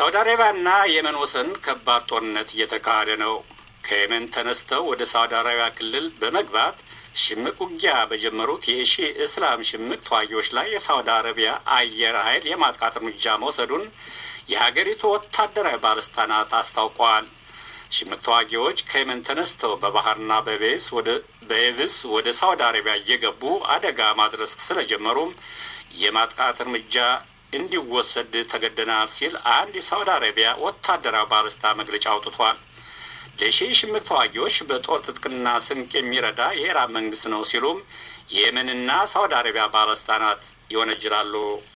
በሳውዲ አረቢያና የመን ወሰን ከባድ ጦርነት እየተካሄደ ነው። ከየመን ተነስተው ወደ ሳውዲ አረቢያ ክልል በመግባት ሽምቅ ውጊያ በጀመሩት የሺ እስላም ሽምቅ ተዋጊዎች ላይ የሳውዲ አረቢያ አየር ኃይል የማጥቃት እርምጃ መውሰዱን የሀገሪቱ ወታደራዊ ባለስልጣናት አስታውቀዋል። ሽምቅ ተዋጊዎች ከየመን ተነስተው በባህርና በቤስ በየብስ ወደ ሳውዲ አረቢያ እየገቡ አደጋ ማድረስ ስለጀመሩም የማጥቃት እርምጃ እንዲወሰድ ተገደናል ሲል አንድ የሳውዲ አረቢያ ወታደራዊ ባለስልጣን መግለጫ አውጥቷል። ለሺህ ሽምቅ ተዋጊዎች በጦር ትጥቅና ስንቅ የሚረዳ የኢራን መንግስት ነው ሲሉም የየመንና ሳውዲ አረቢያ ባለስልጣናት ይወነጅላሉ።